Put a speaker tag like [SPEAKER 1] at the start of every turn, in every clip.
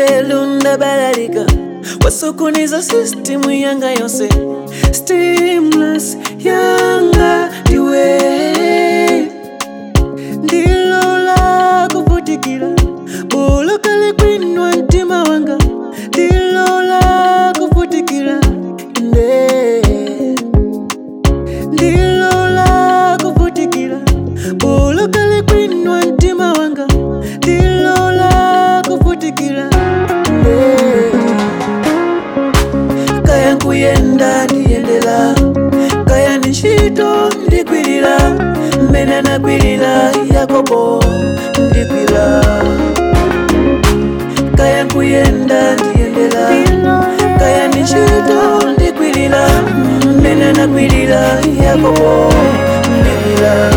[SPEAKER 1] nzelu ndabalalika wasukuniza sistimu yanga yonse stimulus yanga ndiwe ndilola kuvutikira bulokale kwinwa mtima wanga ndilola kuvutikira nde ndilola kuvutikira bulokale kwinwa mtima wanga ndilola kuvutikira nde kaya nkuyenda ndiyendera kaya ni ntchito ndikwirira mmene anakwirira yakobo ndikwira kaya nkuyenda ndiyendera kaya ni ntchito ndikwirira mmene anakwirira yakobo ndikwira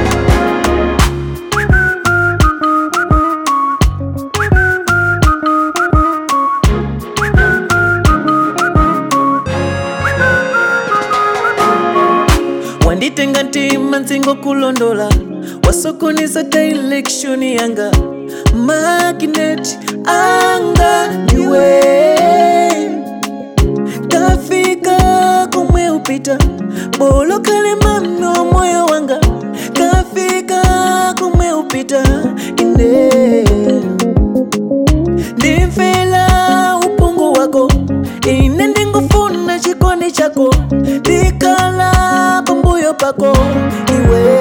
[SPEAKER 1] wanditenga ntima nzingo kulondola wasokoniza direction yanga magnet anga ndiwe kafika komwe upita bolokale mano moyo wanga kafika komwe upita ine ndimvera upungu wako ine ndingufuna chikondi chako ndikhala pambuyo pako iwe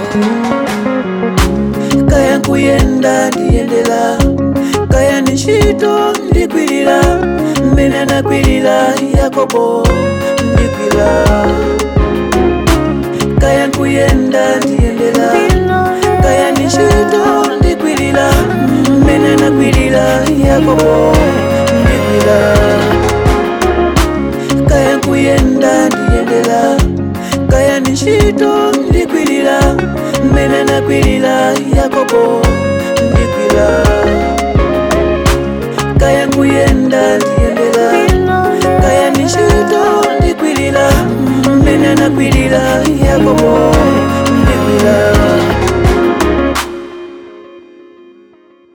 [SPEAKER 1] kaya nkuyenda ndiyendera kaya ni ntchito ndikwirira mmene anakwirira yakobo ndikwira kaya nkuyenda ndiyendera kaya ni ntchito ndikwirira mmene anakwirira yakobo ndikwira kaya nkuyenda ndiyendera kaya ni ntchito ndikwirira mmene anakwirira yakobo ndikwira kaya nkuyenda ndiyendera kaya ni ntchito ndikwirira mmene anakwirira yakobo